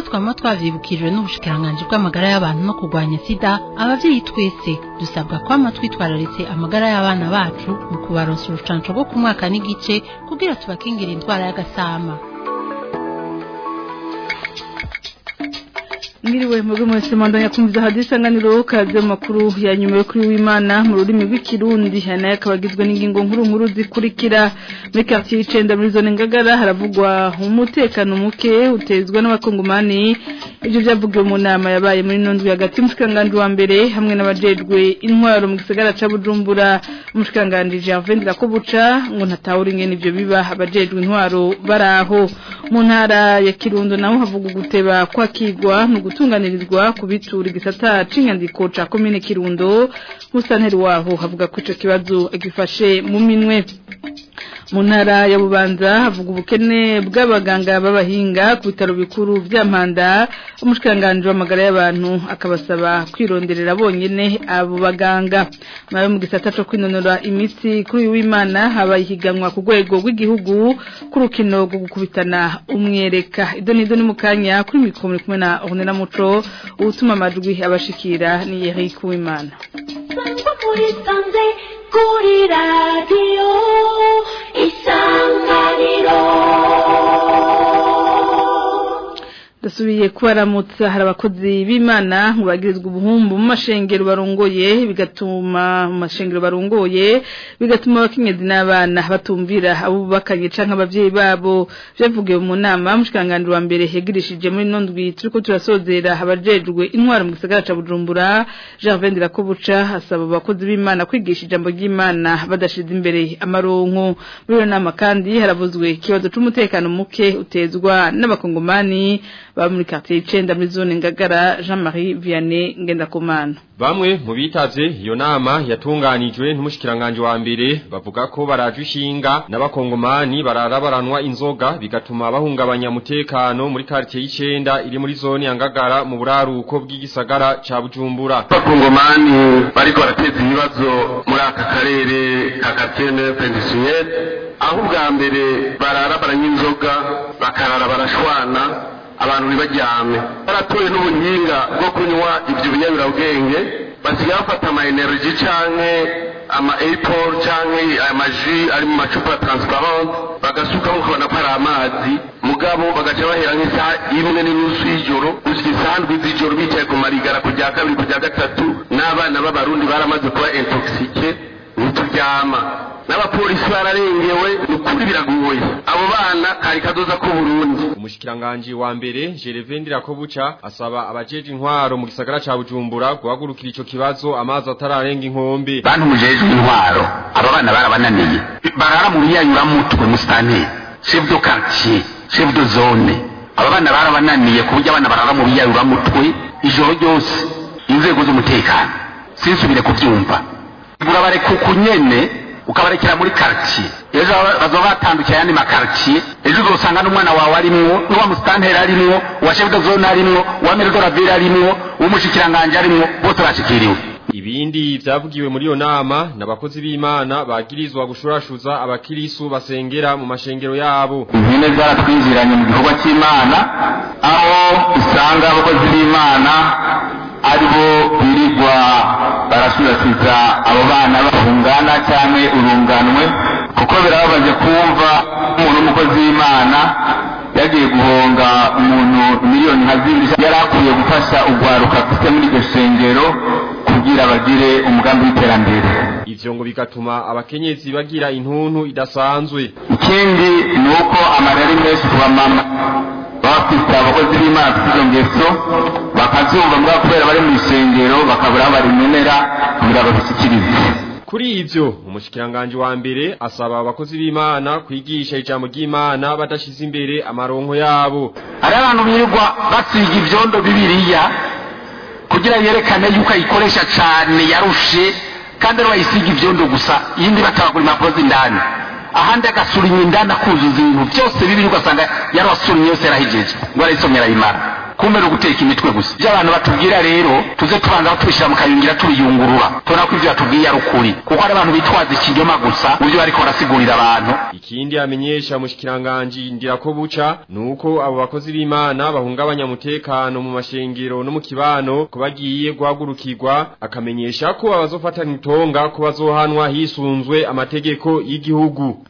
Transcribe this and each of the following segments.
twama twavyibukijwe n'ubushikiranganji bw'amagara y'abantu no kurwanya sida abavyeyi twese dusabwa kwama twitwararitse amagara y'abana bacu mu kubaronsa urucanco rwo ku mwaka n'igice kugira tubakingira indwara y'agasama Mwiriwe mwebwe mwese mwandanya kumviza hadi isanganiro kaze makuru ya nyuma yo kuri w'Imana mu rurimi rw'ikirundi hanaye akabagizwe n'ingingo nkuru nkuru zikurikira muri quartier y'icenda muri zone ngagara haravugwa umutekano muke utezwa n'abakongomani ivyo vyavugiwe mu nama yabaye muri nondwi hagati y'umushikiranganji wa mbere hamwe n'abajejwe intwaro mu gisagara ca Bujumbura umushikiranganji Gervais Ndirakobuca ngo ntatahura ingene ivyo biba abajejwe intwaro baraho mu ntara ya Kirundo naho havuga guteba kwakigwa no gutunganirizwa kubitura igisata c'inyandiko ca komine Kirundo musanteri waho havuga ko ico kibazo agifashe mu minwe mu ntara ya Bubanza havuga ubukene bw'abaganga b'abahinga ku bitaro bikuru vya Mpanda umushikanganje w'amagara y'abantu akabasaba kwironderera bonyene abo baganga nawe mu gisata co kwinonora imitsi kuri uyu w'Imana habaye ihiganwa ku rwego rw'igihugu ku rukino rwo gukubitana umwereka idoni idoni mu kanya kuri mikoro kumwe na Ornella Muco utuma amajwi abashikira ni Eric Uwimana kuri radiyo isanganiro dasubiye kubaramutsa hari abakozi b'imana ngo bagirizwe ubuhumbu mu mashengero barongoye bigatuma mu mashengero barongoye bigatuma abakenyezi n'abana batumvira abo bakanye canke abavyeyi babo vyavugiwe mu nama mushikanganje wa mbere hegirishije muri nondwi turiko turasozera abajejwe intwaro mu gisagara ca Bujumbura Gervais Ndirakobuca asaba abakozi b'imana kwigisha ijambo ry'Imana badashize imbere amaronko muri iyo nama kandi haravuzwe ikibazo c'umutekano muke utezwa n'abakongomani ba muri quartier y'icenda muri zone ngagara Jean-Marie Vianney Ngendakumana Bamwe mu bitavye iyo nama yatunganijwe n'umushikiranganje wa mbere bavuga ko baraje ishinga n'abakongomani bararabaranwa inzoga bigatuma bahungabanya umutekano muri quartier y'icenda iri muri zone ya ngagara mu buraruko bw'igisagara ca Bujumbura abakongomani bariko barateza ibibazo muri aka karere ka quartier Pensionnel aho ubwa mbere bararabaranya inzoga bakarara barashwana abantu ntibajyame baratoye n'ubuhinga bwo kunywa ibyo binyabirabwenge basigaye bafata ama energy canke ama apple canke amaji ari mu macupa transparent bagasukamo ukabona ko ari amazi mugabo bagaca bahera nk'isaha imwe n'inusu y'ijoro gushika isaha ndwi z'ijoro bicaye ku marigara ku rya kabiri ku rya gatatu n'abana b'abarundi baramaze kuba intoxike ntituryama n'abapolisi bararengewe ukuri biragoye abo bana kari kazoza ku Burundi umushikiranganje wa mbere Gervais Ndirakobuca asaba abajeje intwaro mu gisagara ca Bujumbura guhagurukira ico kibazo amazi atararenga inkombe bantu mujejwe intwaro aba bana barabananiye barara mu biyayura mutwe mustane chef de quartier chef de zone aba bana barabananiye ku buryo abana barara mu biyayura mutwe ijoro ryose inzego z'umutekano sinsubire kuvyumva burabareka ukunyene ukabarekera muri quartier ejo bazoba batandukira yandi makartier ejo uzosanga n'umwana wawe arimwo n'uwa musitanteri arimwo uwa chef de zone arimwo uwa maire de la ville arimwo uw'umushikiranganje arimwo bose bashikiriwe Ibindi vyavugiwe muri iyo nama n'abakozi b'Imana bagirizwa gushurashuza abakirisu basengera mu mashengero yabo. impine zaratwinjiranye mu gikorwa cy'imana aho usanga abakozi b'imana aribo birirwa barasubirasiza abo bana bahungana cyangwa urunganwe kuko birababaje kumva umuntu w'umukozi w'imana yagiye guhonga umuntu miliyoni nka zibiri yari akwiye gufasha urwaruka afite muri iryo shengero kugira bagire umugambi w'iterambere Ivyo ngo bigatuma abakenyezi bagira intuntu idasanzwe. ikindi ni uko amarira ari menshi ku bamama baba bafite abakozi b'imana bafite izo ngeso bakazumva mbwa kubera bari mu isengero bakabura aho barimenera kugira babishyikirize Kuri ivyo umushikiranganje wa mbere asaba abakozi b'Imana kwigisha ijambo ry'Imana badashize imbere amaronko yabo. hari abantu birirwa basiga ibyondo bibiriya kugira yerekane yuko ayikoresha cyane yarushe kandi ari wayisiga ibyondo gusa iyindi batabagura impapuro z'indani ahandi agasurinye indani akuzuza ibintu byose bibiri ugasanga yarasurinye yose yarahejeje ngo arayisomye arayimara kumbe ni uguteka imitwe gusa ibyo abantu batubwira rero tuze tubanza tubishyira mu kayungira tubiyungurura tubona ko ibyo batubwiye ari ukuri kuko hari abantu bitwaza ikinyoma gusa mu byo bariko barasigurira abantu Ikindi amenyesha mushikiranganje ndirako buca nuko abo bakozi b'Imana bahungabanya mutekano mu mashengero no mu kibano ko bagiye guhagurukirwa akamenyesha ko abazofatana itonga ko bazohanwa hisunzwe amategeko y'igihugu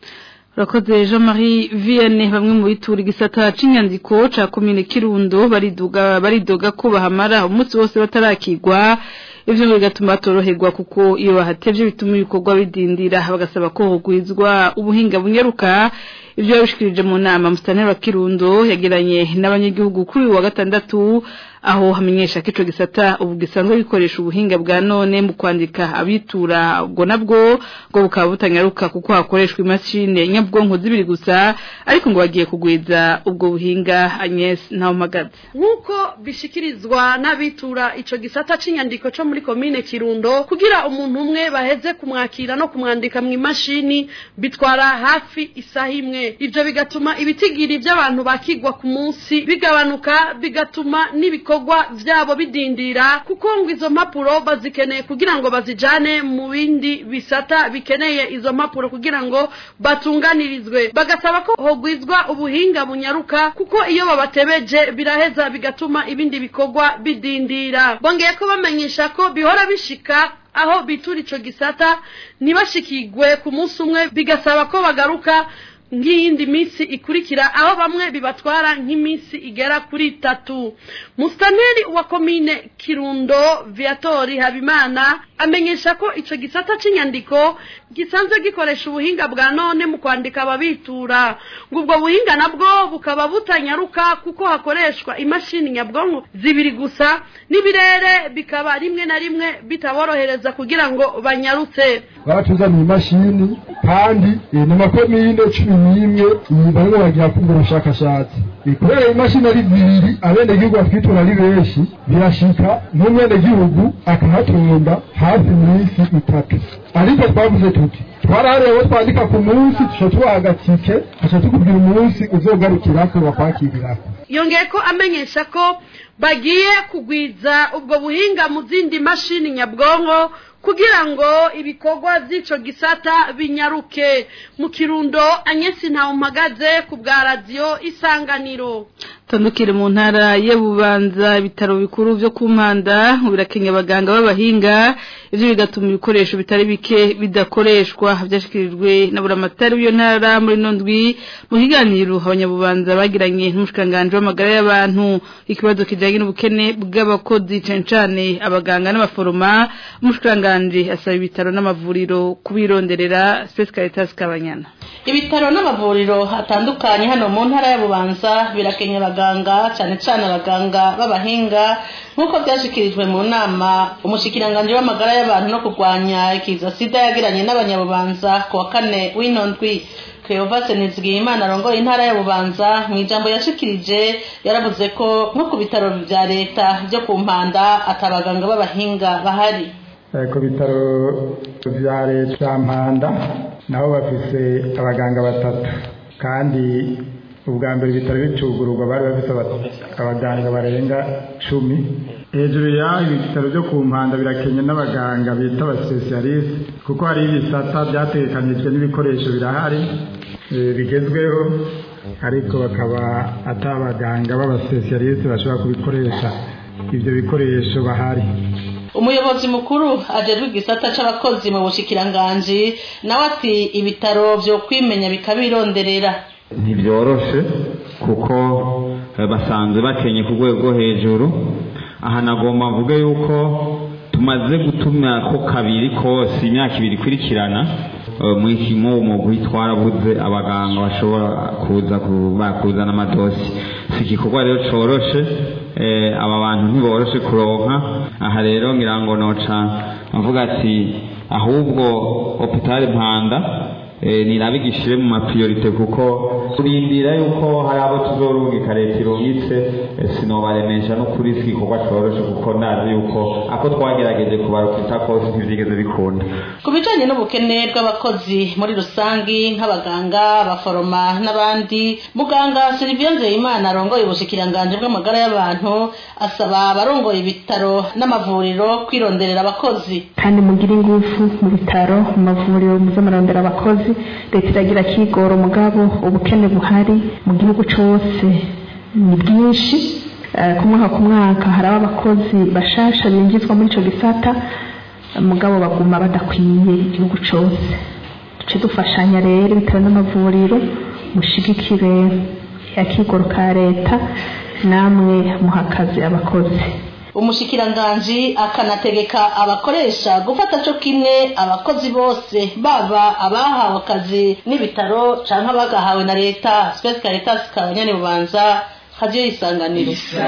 Urakoze Jean Marie Vianney bamwe mu bitura igisata c'inyandiko ca commune Kirundo bariduga baridoga ko bahamara umunsi wose batarakigwa ivyo bigatuma toroherwa kuko iyo bahatevye bituma ibikorwa bidindira bagasaba ko hogwizwa ubuhinga bunyaruka ivyo yabishikirije mu nama mustanera wa Kirundo yagiranye n'abanyagihugu kuri uyu wa gatandatu aho hamenyesha ko ico gisata ubu gisanzwe gikoresha ubuhinga bwa none mu kwandika abitura ubwo nabwo ngo bukaba butanyaruka kuko hakoreshwa imashini nyabwonko zibiri gusa ariko ngo bagiye kugwiza ubwo buhinga Agnes Ntawumagaze nk'uko bishikirizwa n'abitura ico gisata c'inyandiko co muri komine Kirundo kugira umuntu umwe baheze kumwakira no kumwandika mu imashini bitwara hafi isaha imwe ivyo bigatuma ibitigiri by'abantu bakigwa ku munsi bigabanuka bigatuma n'ibikorwa vyabo bidindira kuko ngo izo mpapuro bazikeneye kugira ngo bazijane mu bindi bisata bikeneye izo mpapuro kugira ngo batunganirizwe bagasaba ko hogwizwa ubuhinga bunyaruka kuko iyo babatebeje biraheza bigatuma ibindi bikorwa bidindira bongeye ko bamenyesha ko bihora bishika aho bitura ico gisata ntibashikigwe ku munsi umwe bigasaba ko bagaruka nk'iyindi minsi ikurikira aho bamwe bibatwara nk'iminsi igera kuri itatu mustaneri wa komine kirundo viatori habimana amenyesha ko ico gisata c'inyandiko gisanzwe gikoresha ubuhinga bwa none mu kwandika ababitura ngo ubwo buhinga nabwo bukaba butanyaruka kuko hakoreshwa imashini nyabwonko zibiri gusa n'ibirere bikaba rimwe na rimwe bitaborohereza kugira ngo banyarutse baratuzaniye imashini kandi eh, ni amakomine cumi n'imwe iyi barimo bagira kumva ubushakashatsi Eh, kubera imashini ari zibiri abenegihugu batwitura ari benshi birashika nk'umwenegihugu akahatonda hafi iminsi itatu ariko twavuze tuti twaraharewe abo twandika ku munsi tuca tubaha agatike tuca tukubwira umunsi uzogarukirako bakwakirirako yongeye ko amenyesha ko bagiye kugwiza ubwo buhinga mu zindi mashini nyabwonko kugira ngo ibikorwa by'ico gisata binyaruke mu kirundo anyesi ntawumpagaze ku bwa radiyo isanganiro tandukire mu ntara y'ububanza ibitaro bikuru byo ku mpanda birakenya abaganga b'abahinga ibyo bigatuma ibikoresho bitari bike bidakoreshwa byashyikirijwe na buramatari w'iyo ntara muri nondwi mu kiganiro abanyabubanza bagiranye n'umushikiranganji w'amagara y'abantu ikibazo kijyanye n'ubukene bw'abakozi cyane cyane abaganga n'abaforoma umushikiranganji asaba ibitaro n'amavuriro kubironderera sesikaritasi kabanyana ibitaro n'amavuriro atandukanye hano mu ntara y'abubanza birakenya abaganga cyane cyane abaganga b'abahinga nk'uko byashyikirijwe mu nama umushyikiranganje w'amagara y'abantu no kurwanya ikiza sida yagiranye n'abanyabubanza ku wa kane w'ino ndwi Cleophas Nizigiyimana arongoye intara ya Bubanza mu ijambo yashikirije yaravuze ko nko ku bitaro vya leta byo ku mpanda atabaganga b'abahinga bahari ku bitaro bya leta mpanda nabo bafise abaganga batatu kandi ubwa mbere ibitaro bicugururwa bari bafite abaganga barenga cumi hejuru y'aho ibitaro byo ku mpanda birakenye n'abaganga bita abasipesiyalisite kuko hari ibisata byatekanijwe n'ibikoresho birahari bigezweho ariko bakaba atari abaganga b'abasipesiyalisite bashobora kubikoresha ibyo bikoresho bahari umuyobozi mukuru ajejwe igisata c'abakozi mu bushikiranganji nawe ati ibitaro vyo kwimenya bikabironderera ntibyoroshe kuko basanzwe bakenye ku rwego rwo hejuru aha nagomba mvuge yuko tumaze gutuma ko kabiri kose imyaka ibiri ikurikirana mu mugwi twarabuze abaganga bashobora kuza kuzana amadosi si igikorwa rero coroshe aba bantu ntiboroshe kuronka aha rero ngira ngo noca mvuga ati ahubwo hopitali mpanda nirabigishire mu mapriorite kuko turindira yuko hari abo tuzorungika leta irungitse eh, sinobaremesha no kuri iki gikorwa coroshe kuko nazi yuko ako twagerageje kubarukita kose ntivyigeze bikunda ku bijanye n'ubukene bw'abakozi muri rusangi nk'abaganga abaforoma n'abandi muganga Sylvie Nzeyimana arongoye ubushikiranganje bw'amagara y'abantu asaba abarongoye ibitaro n'amavuriro kwironderera abakozi kandi mugire ingufu mu bitaro mu mavuriro muze murondera abakozi leta iragira kigoro mugabo ubukene buhari mu gihugu cose ni bwinshi Eh, ku mwaka ku mwaka hari abakozi bashasha binjizwa muri ico gisata mugabo baguma badakwiye igihugu cose duce dufashanya rero bitewe n'amavuriro mushigikire akigoro ka leta namwe muhakaze abakozi umushikiranganji akanategeka abakoresha gufata co kimwe abakozi bose baba abahawe akazi n'ibitaro canke abagahawe na leta Space Caritas kabanyane bubanza hadiyo isanganiro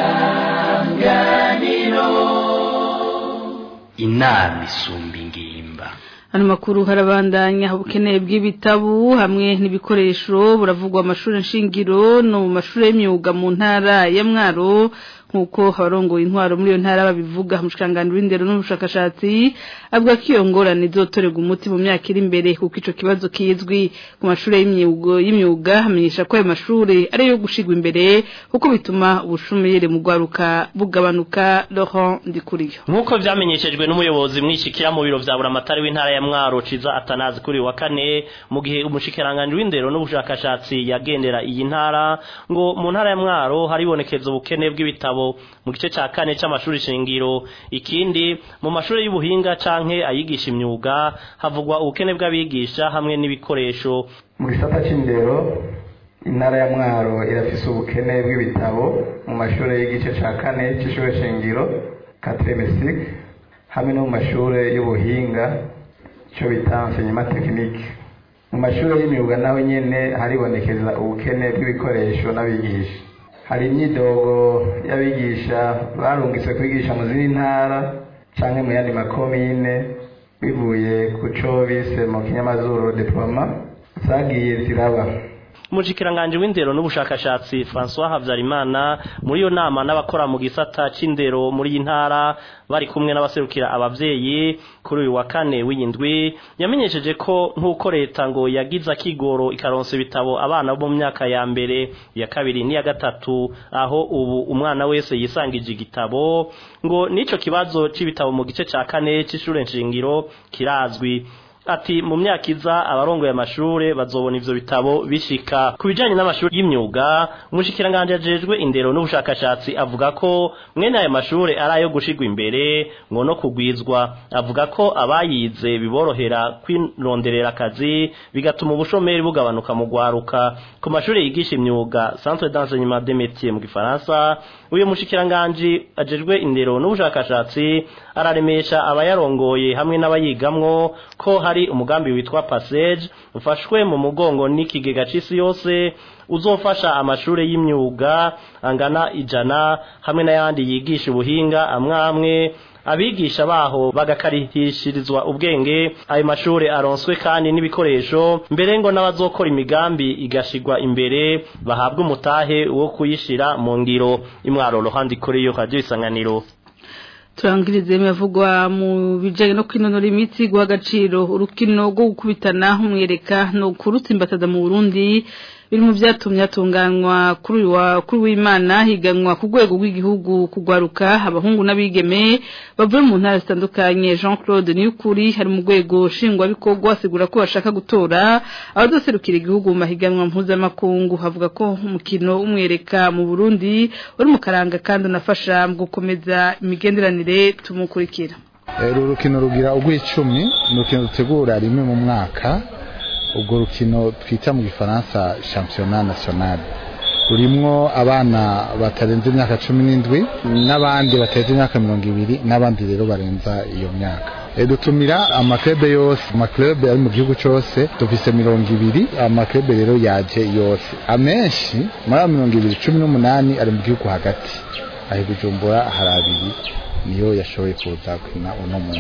inama isumba ingimba Hano makuru harabandanya ubukene bw'ibitabu hamwe n'ibikoresho buravugwa amashuri nshingiro no mu mashuri y'imyuga mu ntara ya Mwaro nkuko abarongoye intwaro muri iyo ntara babivuga mushikangano w'indero n'ubushakashatsi avuga ko iyo ngorane izotorerwa umuti mu myaka iri imbere kuko ico kibazo kizwi ku mashuri y'imyuga y'imyuga hamenyesha ko ayo mashuri ari yo gushigwa imbere kuko bituma ubushomeri mu gwaruka bugabanuka Laurent Ndikuriyo nk'uko vyamenyeshejwe n'umuyobozi mwishikira mu biro vya buramatari w'intara ya mwaro ciza atanazi kuri uyu wa kane mu gihe umushikiranganje w'indero n'ubushakashatsi yagendera iyi ntara ngo mu ntara ya mwaro haribonekeza ubukene bw'ibitabo mu gice ca kane c'amashuri shingiro ikindi mu mashuri y'ubuhinga canke ayigisha imyuga havugwa ubukene bw'abigisha hamwe n'ibikoresho mu gisata c'indero intara ya mwaro irafise ubukene bw'ibitabo mu mashuri y'igice ca kane c'ishure shingiro katremesik hamwe no mu mashuri y'ubuhinga ico bita enseignement technique mu mashuri y'imyuga naho nyene haribonekeza ubukene bw'ibikoresho n'abigisha hari imyidogo y'abigisha barungitse kwigisha mu zindi ntara canke mu yandi makomine bivuye ku co bise mu kinyamazuru diploma zagiye ziraba umushikiranganje w'indero n'ubushakashatsi François Havyarimana muri iyo nama n'abakora mu gisata c'indero muri iyi ntara bari kumwe n'abaserukira abavyeyi kuri uyu wa kane w'indwi yamenyesheje ko nk'uko leta ngo yagize akigoro ikaronsa ibitabo abana bo mu myaka ya mbere ya kabiri n'iya gatatu aho ubu umwana wese yisangije igitabo ngo n'ico kibazo c'ibitabo mu gice ca kane c'ishure nshingiro kirazwi ati mu myaka iza abarongoye amashure bazobona ivyo bitabo bishika ku bijanye n'amashuri y'imyuga umushikiranganje ajejwe indero n'ubushakashatsi avuga ko mwene ayo mashure ari ayo gushigwa imbere ngo no kugwizwa avuga ko abayize biborohera kwironderera akazi bigatuma ubushomeri bugabanuka mu gwaruka ku mashure yigisha imyuga centre d'enseignement des métiers mu gifaransa uyu mushikiranganje ajejwe indero n'ubushakashatsi araremesha abayarongoye hamwe n'abayigamwo ko hari umugambi witwa passage ufashwe mu mugongo n'ikigega c'isi yose uzofasha amashure y'imyuga angana ijana hamwe n'ayandi yigisha ubuhinga amwe amwe abigisha baho bagakarihishirizwa ubwenge ayo mashure aronswe kandi n'ibikoresho mbere ngo n'abazokora imigambi igashigwa imbere bahabwa umutahe wo kuyishira mu ngiro imwaro ruhande kuri yo radio isanganiro turangirize mavugwa mu bijanye no kwinonora imitsi guha agaciro urukino rwo gukubitana umwereka no kurutsimbataza mu Burundi biri mu byatumye atunganywa kuri uyu wa kuri w'Imana higanwa ku rwego rw'igihugu kugwaruka abahungu n'abigeme bavuye mu ntara zitandukanye Jean Claude Niyukuri hari mu rwego shingwa bikorwa asigura ko bashaka gutora abadoserukira igihugu mu mahiganwa mpuzamakungu havuga ko umukino umwereka mu Burundi uri mu karanga kandi unafasha mu gukomeza imigenderanire tumukurikira uru rukino rugira urw'icumi ni urukino rutegura rimwe mu mwaka ubwo rukino twita mu gifaransa championnat national rurimwo abana batarenze imyaka cumi n'indwi n'abandi batarenze imyaka mirongo ibiri n'abandi rero barenza iyo myaka dutumira amaklube yose amaklube ari mu gihugu cyose dufise mirongo ibiri amaklube rero yaje yose amenshi muri ayo mirongo ibiri cumi n'umunani ari mu gihugu hagati aho bujumbura hari abiri niyo yashoboye kuza kwina uno munsi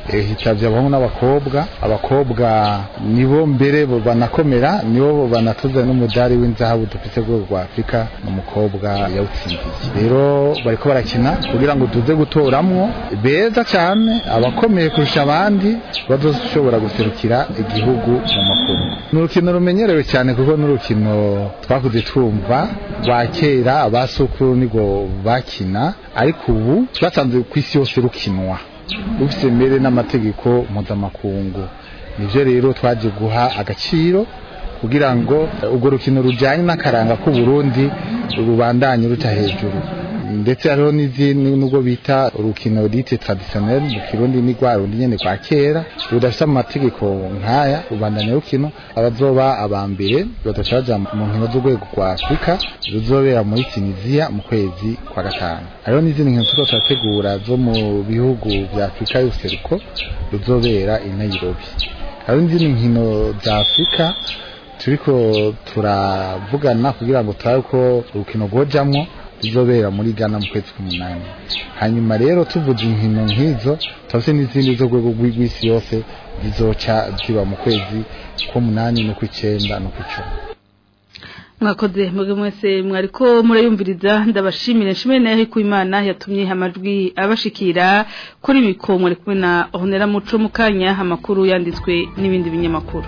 eh, hitavye abahungu n'abakobwa abakobwa nibo mbere bo banakomera nibo banatuze n'umudari w'inzahabu dufise ku rwego rwa afurika n'umukobwa yawutsindiye rero bariko barakina kugira ngo tuze gutoramwo beza cyane abakomeye kurusha abandi bazoshobora guserukira igihugu mu makungu ni urukino rumenyerewe cyane kuko n'urukino twakuze twumva rwa kera abasukuru nigo bakina ariko ubu twasanze ku isi yose rukinwa rufite mbere n'amategeko mpuzamakungu nivyo rero twaje guha agaciro kugira ngo urwo rukino rujyanye n'akaranga k'uburundi rubandanye ruca hejuru ndetse hariho n'izindi nubwo bita urukino rite traditionnel mu kirundi ni rwa rundi nyene kwa kera rudafite amategeko nk'aya rubandanya rukino abazoba aba mbere badaca baja mu nkino z'urwego rwa afurika ruzobera muri tunisiya mu kwezi kwa gatanu hariho n'izindi nkino turiko turategura zo mu bihugu vya afurika y'ubuseruko ruzobera i nairobi hariho n'izindi nkino za afurika turiko turavugana kugira ngo turabe ko urukino rwojamwo ruzobera muri Ghana mu kwezi k'umunani hanyuma rero tuvuze inkino nk'izo turafite n'izindi zo rwego rw'isi yose zizoca ziba mu kwezi k'umunani no kw'icenda no kw'icumi mwakoze mwebwe mwese mwariko murayumviriza ndabashimire nshimire nayo ku imana yatumye amajwi abashikira kuri miko mwari kumwe na honera muco mu kanya amakuru yanditswe n'ibindi binyamakuru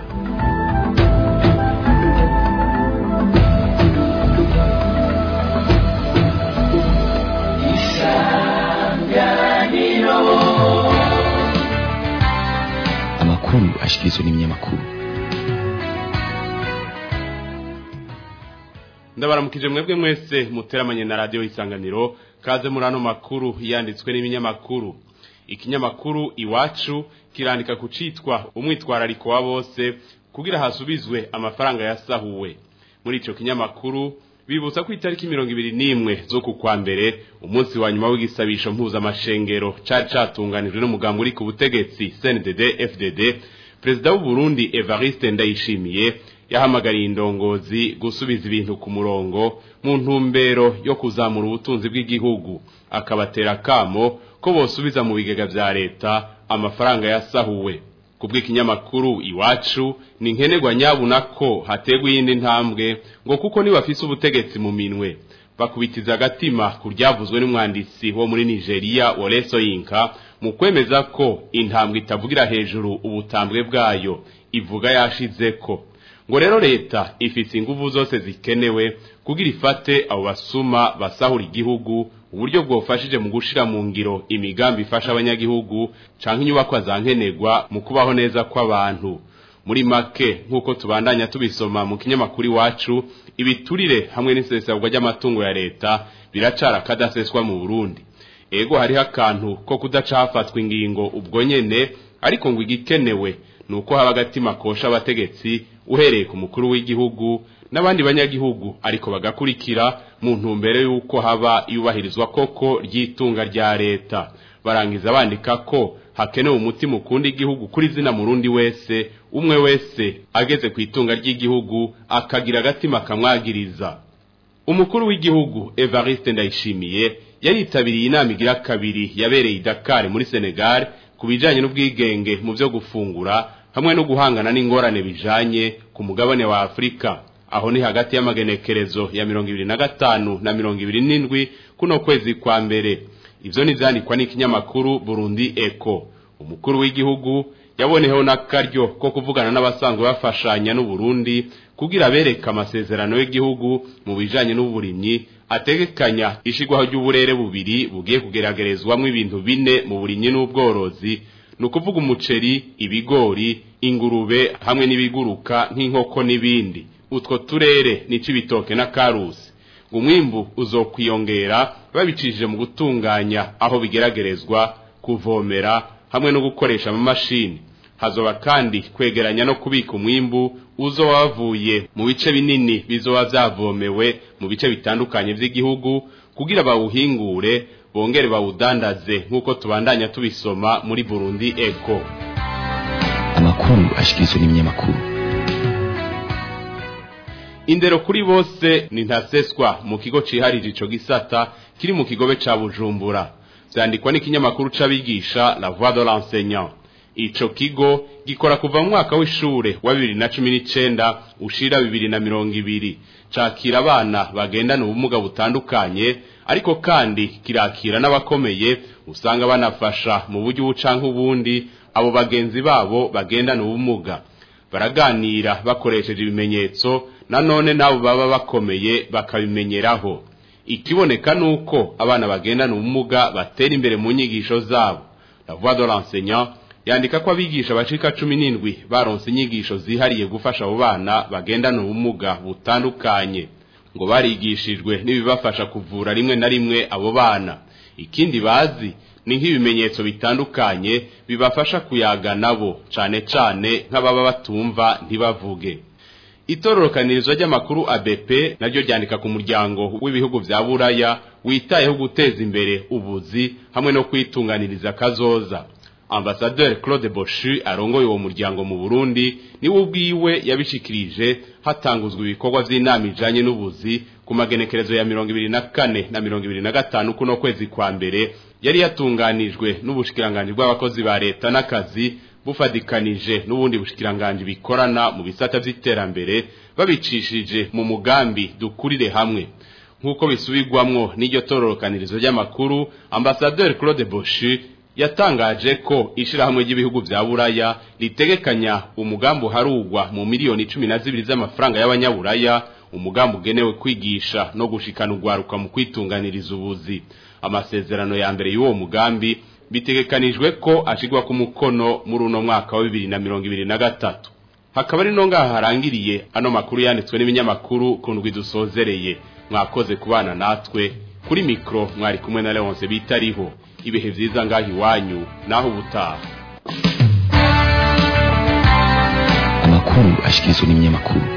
amakuru ashikirizwa n'ibinyamakuru ndabaramukije mwebwe mwese muteramanye na radiyo isanganiro kaze muri ano makuru yanditswe n'ibinyamakuru ikinyamakuru iwacu kirandika ku citwa umwitwarariko wa bose kugira hasubizwe amafaranga yasahuwe muri ico kinyamakuru bibutsa ko itariki mirongo ibiri n'imwe zo ku kwa mbere umunsi wa nyuma w'igisabisho mpuzamashengero cari catunganijwe n'umugambi uri ku butegetsi CNDD FDD perezida w'u Burundi Evariste Ndayishimiye yahamagariye indongozi gusubiza ibintu ku murongo mu ntumbero yo kuzamura ubutunzi bw'igihugu akabatera kamo ko bosubiza mu bigega vya leta amafaranga yasahuwe kubw'ikinyamakuru iwacu ni nkenerwa nyabuna ko hategwa iyindi ntambwe ngo kuko nibafise ubutegetsi mu minwe bakubitiza agatima ku ryavuzwe n'umwanditsi wo muri Nigeria Woleso Yinka mu kwemeza ko intambwe itavugira hejuru ubutambwe bwayo ivuga yashizeko ngo rero leta ifise inguvu zose zikenewe kugira ifate abo basuma basahura igihugu uburyo bwofashije mu gushira mu ngiro imigambi ifasha abanyagihugu canke inyubakwa za nkenerwa mu kubaho neza kw'abantu muri make nk'uko tubandanya tubisoma mu kinyamakuru iwacu ibiturire hamwe n'isesagwa ry'amatungo ya leta biracara kadaseswa mu Burundi ego hariho akantu ko kudacafatwa ingingo ubwo nyene ariko ngo igikenewe nuko haba agatima kosha abategetsi uhereye ku mukuru w'igihugu n'abandi banyagihugu ariko bagakurikira mu ntumbero y'uko haba yubahirizwa koko ry'itunga rya leta barangiza bandika ko hakenewe umutima ukunda igihugu kuri zina murundi wese umwe wese ageze ku itunga ry'igihugu akagira agatima kamwagiriza umukuru w'igihugu Evariste Ndayishimiye yaritabiriye inama igira kabiri yabereye i Dakar muri Senegal ku bijanye n'ubwigenge mu byo gufungura hamwe no guhangana n'ingorane bijanye ku mugabane wa Afrika aho ni hagati y'amagenekerezo ya mirongo ibiri na gatanu na mirongo ibiri n'indwi kuno kwezi kwa mbere ivyo nivyandikwa n'ikinyamakuru Burundi Eco umukuru w'igihugu yaboneyeho n'akaryo ko kuvugana n'abasanzwe bafashanya n'u Burundi kugira bereka amasezerano y'igihugu mu bijanye n'uburimyi ategekanya ishigwaho ry'uburere bubiri bugiye kugeragerezwamwo ibintu bine mu burimyi n'ubworozi ni ukuvuga umuceri ibigori ingurube hamwe n'ibiguruka nk'inkoko n'ibindi utwo turere ni ibitoke na karusi ngo umwimbu uzokwiyongera babicishije mu gutunganya aho bigeragerezwa kuvomera hamwe no gukoresha amamashini hazoba kandi kwegeranya no kubika umwimbu uzo wavuye mu bice binini bizoba vyavomewe mu bice bitandukanye vy'igihugu kugira bawuhingure bongere bawudandaze nk'uko tubandanya tubisoma muri Burundi Eco amakuru ashikirizwa n'ibinyamakuru indero kuri bose ni ntaseswa mu kigo ciharije ico gisata kiri mu kigobe ca Bujumbura vyandikwa n'ikinyamakuru c'abigisha La Voix de l'enseignant ico kigo gikora kuva mu mwaka w'ishure wa bibiri na cumi n'icenda ushira bibiri na mirongo ibiri cakira abana bagendana ubumuga butandukanye ariko kandi kirakira n'abakomeye usanga banafasha mu buryo ubu canke ubundi abo bagenzi babo bagendana ubumuga baraganira bakoresheje ibimenyetso nanone nabo baba bakomeye bakabimenyeraho ikiboneka nuko abana bagendana ubumuga batera imbere mu nyigisho zabo la voix de l'enseignant yandika ko abigisha bacika cumi n'indwi baronse inyigisho zihariye gufasha abo bana bagendana ubumuga butandukanye ngo barigishijwe n'ibibafasha kuvura rimwe na rimwe abo bana ikindi bazi ni nk'ibimenyetso bitandukanye bibafasha kuyaga nabo cane cane nk'ababa batumva ntibavuge itororokanirizo ry'amakuru ABP naryo ryandika ku muryango w'ibihugu vya Buraya witayeho guteza imbere ubuzi hamwe no kwitunganiriza kazoza Ambassadeur Claude Boschu arongoye uwo muryango mu Burundi niwe ubwiwe yabishikirije hatanguzwa ibikorwa vy'inama ijanye n'ubuzi ku magenekerezo ya 24 na 25 kuno kwezi kwa mbere yari yatunganijwe n'ubushikiranganje bw'abakozi ba leta n'akazi bufadikanije n'ubundi bushikiranganje bikorana mu bisata vy'iterambere babicishije mu mugambi dukurire hamwe nk'uko bisubirwamwo n'iryo tororokanirizo ry'amakuru Ambassadeur Claude Boschu yatangaje ko ishirahamwe ry'ibihugu vya Buraya ritegekanya umugambi uharugwa mu miliyoni cumi na zibiri z'amafaranga y'abanyaburaya umugambi ugenewe kwigisha no gushikana urwaruka mu kwitunganiriza ubuzi amasezerano ya mbere y'uwo mugambi bitegekanijwe ko ashigwa ku mukono muri uno mwaka wa bibiri na mirongo ibiri na gatatu hakaba ari no ngaha harangiriye ano makuru yanditswe n'ibinyamakuru ku ndwi dusozereye mwakoze kubana natwe kuri mikro mwari kumwe na Leonce bitariho ibihe vyiza ngaho iwanyu naho ubutaha amakuru ashikirizwa n'ibinyamakuru